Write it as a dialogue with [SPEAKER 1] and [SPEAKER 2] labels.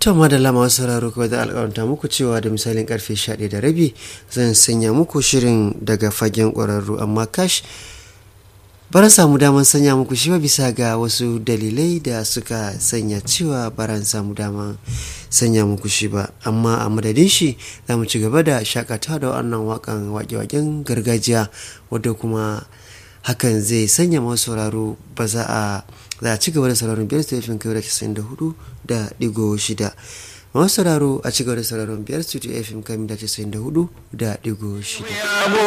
[SPEAKER 1] To madalla masu sauraro kawai da alƙawarta muku cewa da misalin karfe 11 da rabi zan sanya muku shirin daga fagen ƙwararru amma kash baran samu daman sanya muku shi ba bisa ga wasu dalilai da suka sanya cewa baran samu daman sanya muku shi ba amma a madadin shi za mu ci gaba da shakatawa da wannan wakan wake-waken gargajiya wadda kuma hakan zai sanya masu sauraro ba za a za a ci gaba da sauraron biyar stephen kai da casa'in da hudu da digo shida masu sauraro a ci gaba da sauraron biyar studio fm kai da casa'in da hudu da digo shida